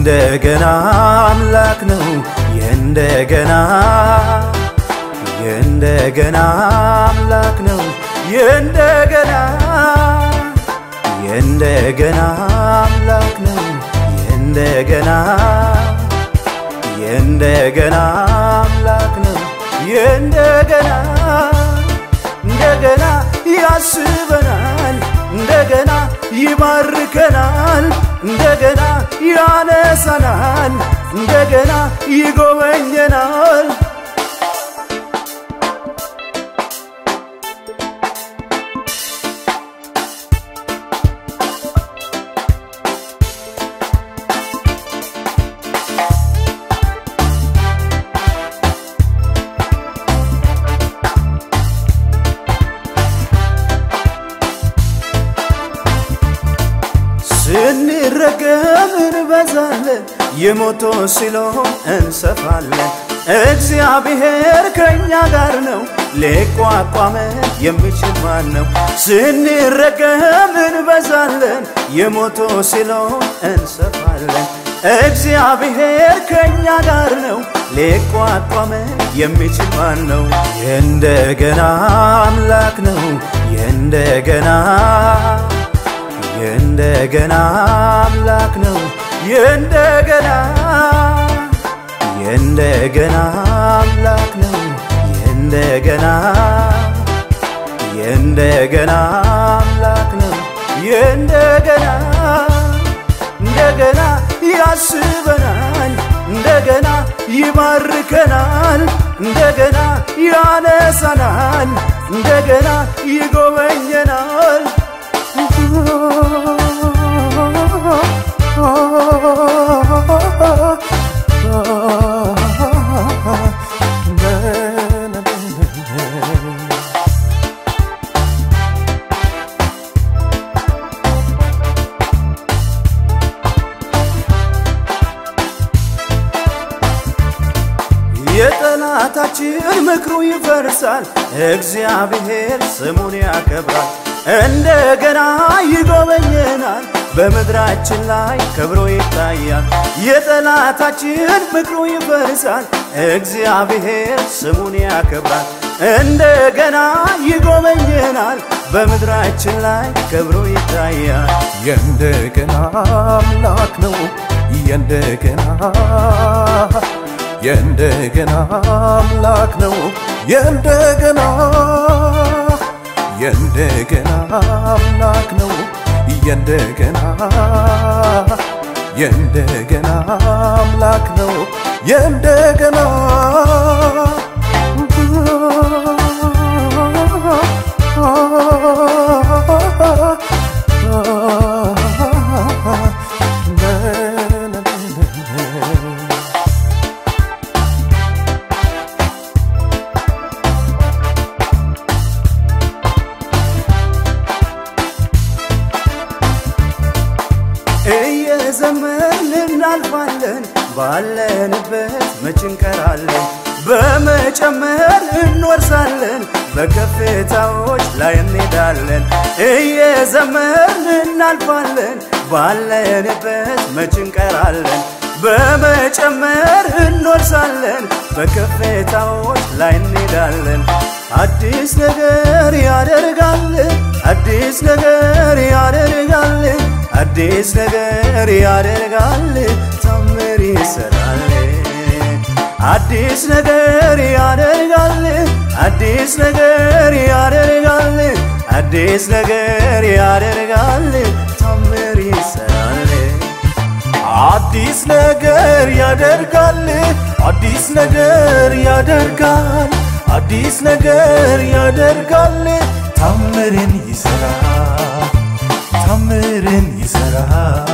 የእንደገና አምላክ ነው የእንደገና የእንደገና አምላክ ነው የእንደገና የእንደገና አምላክ ነው የእንደገና የእንደገና አምላክ ነው የእንደገና እንደገና ያስበናል እንደገና ይባርከናል እንደገና ያነሳናል እንደገና ይጎበኘናል ስንረገም እንበዛለን የሞቶ ሲሎን እንሰፋለን እግዚአብሔር ከእኛ ጋር ነው ሊቋቋመን የሚችል ማን ነው ስንረገም እንበዛለን የሞቶ ሲሎን እንሰፋለን እግዚአብሔር ከእኛ ጋር ነው ሊቋቋመን የሚችል ማን ነው የእንደገና አምላክ ነው የእንደገና የእንደገና አምላክ ነው የእንደገና የእንደገና አምላክ ነው የእንደገና የእንደገና አምላክ ነው የእንደገና እንደገና ያስበናል እንደገና ይባርከናል እንደገና ያነሳናል እንደገና ይጎበኘናል የጠላታችን ምክሩ ይፈርሳል፣ እግዚአብሔር ስሙን ያከብራል። እንደገና ይጎበኘናል፣ በምድራችን ላይ ክብሮ ይታያል። የጠላታችን ምክሩ ይፈርሳል፣ እግዚአብሔር ስሙን ያከብራል። እንደገና ይጎበኘናል፣ በምድራችን ላይ ክብሮ ይታያል። የእንደገና አምላክ ነው የእንደገና የእንደገና አምላክ ነው የእንደገና የእንደገና አምላክ ነው የእንደገና የእንደገና አምላክ ነው የእንደገና እየዘመን እናልፋለን ባለንበት መች እንቀራለን በመጨመር እንወርሳለን በከፍታዎች ላይ እንሄዳለን እየዘመን እናልፋለን ባለንበት መች እንቀራለን በመጨመር እንወርሳለን በከፍታዎች ላይ እንሄዳለን አዲስ ነገር ያደርጋል አዲስ ነገር ያደርጋል አዲስ ነገር ያደርጋል ታምር ይሰራል አዲስ ነገር ያደርጋል አዲስ ነገር ያደርጋል አዲስ ነገር ያደርጋል ታምር ይሰራል አዲስ ነገር ያደርጋል አዲስ ነገር ያደርጋል አዲስ ነገር ያደርጋል ታምርን ይሰራል ታምርን ይሰራል